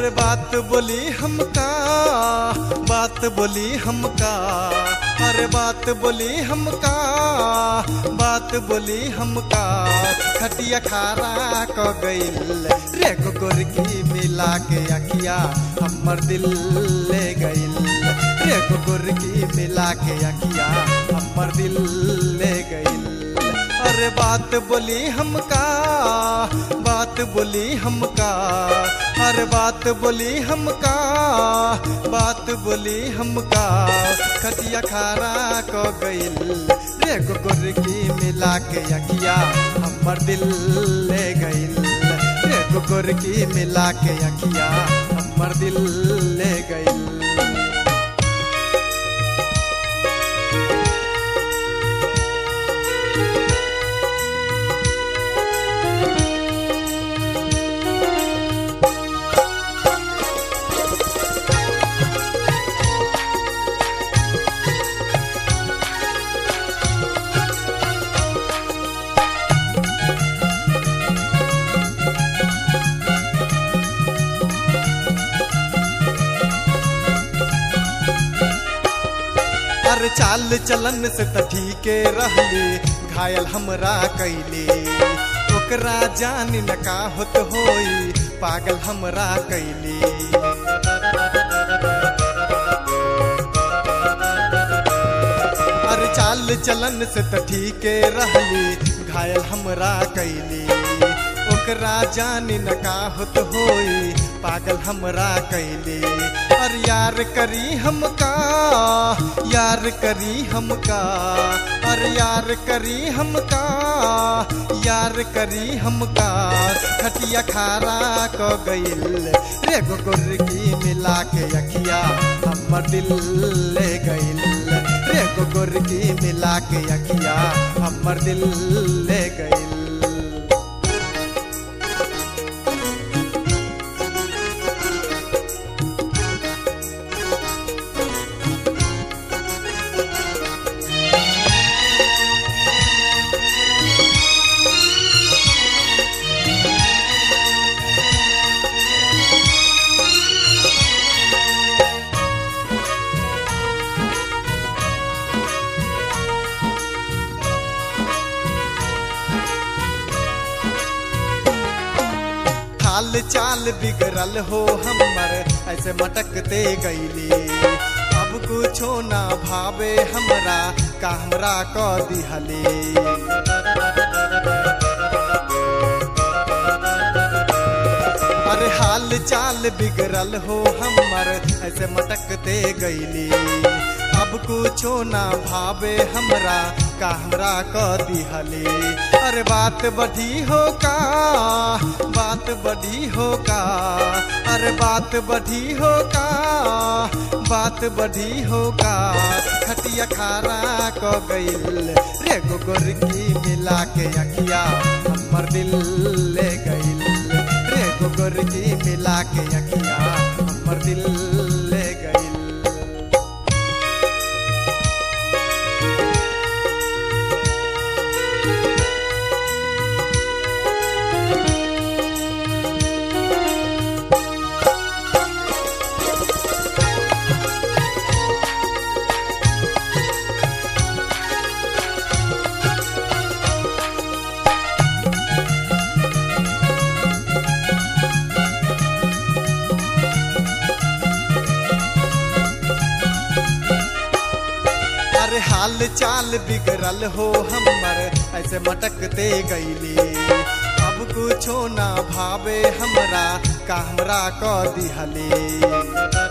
अरे बात बोली हमका बात बोली हमका अरे बात बोली हमका बात बोली हमका खटिया खारा क गइल रे गोरकी मिला के अखिया हमर दिल ले गइल रे गोरकी मिला के अखिया हमर दिल ले गइल अरे बात बोली हमका बात बोली हमका अरे बात बोली हमका बात बोली हमका खटिया खारा क गइल रे गोरकी मिला के अखिया हमर दिल ले गइल रे गोरकी मिला के अखिया हमर दिल ले गइल अरे चाल चलन से त ठीके रहली घायल हमरा कैली ओकरा जान न का होत होई पागल हमरा कैली अरे चाल चलन से त ठीके रहली घायल हमरा कैली ओकरा जान न का होत होई पागल हमरा कैली और यार करी हमका यार करी हमका और यार करी हमका यार करी हमका खटिया खारा क गइल रे गोरकी मिला के अखिया हमर दिल ले गइल रे गोरकी मिला के अखिया हमर दिल ले गइल हाल चाल बिगड़ल हो हमर ऐसे मटकते गईली अब कुछो ना भावे हमरा का हमरा क दिहली अरे हाल चाल बिगड़ल हो हमर ऐसे मटकते गईली अब कुछो ना भावे हमरा का हमरा क दिहली अरे बात बढ़ी हो का बात बढ़ी हो का अरे बात बढ़ी हो का बात बढ़ी हो का खटिया खारा क गइल रे गोरकी मिला के अखिया हमर दिल ले गइल रे गोरकी मिला के अखिया हमर दिल ले गइल अरे हाल चाल बिगड़ल हो हमर ऐसे मटकते गईली अब कुछो ना भावे हमरा का हमरा क दिहली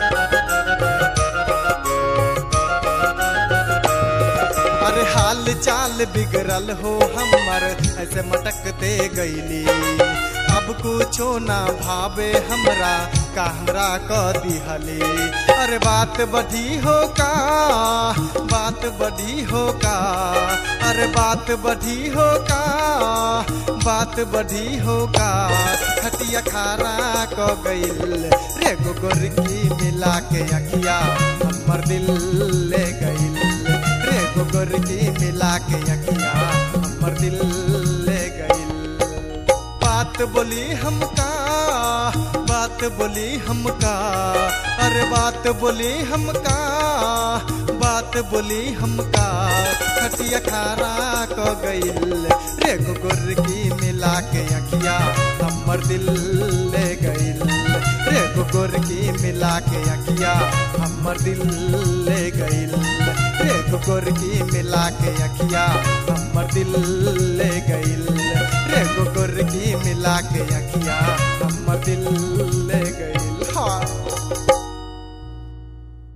अरे हाल चाल बिगड़ल हो हमर ऐसे मटकते गईली अब कुछो ना भावे हमरा का हमरा क दिहली अरे बात बढ़ी हो का बात बढ़ी हो का अरे बात बढ़ी हो का बात बढ़ी हो का खटिया खारा क गइल रे गोरकी मिला के अखिया हमर दिल ले गइल रे गोरकी मिला के अखिया हमर दिल ले गइल बात बोली हमका बात बोली हमका अरे बात बोली हमका बात बोली हमका खटिया खारा क गइल रे गुर की मिला के अखिया हमर दिल ले गइल रे गुर की मिला के अखिया हमर दिल ले गइल रे गुर की मिला के अखिया हमर दिल ले गइल रे गुर की मिला के अखिया हमर दिल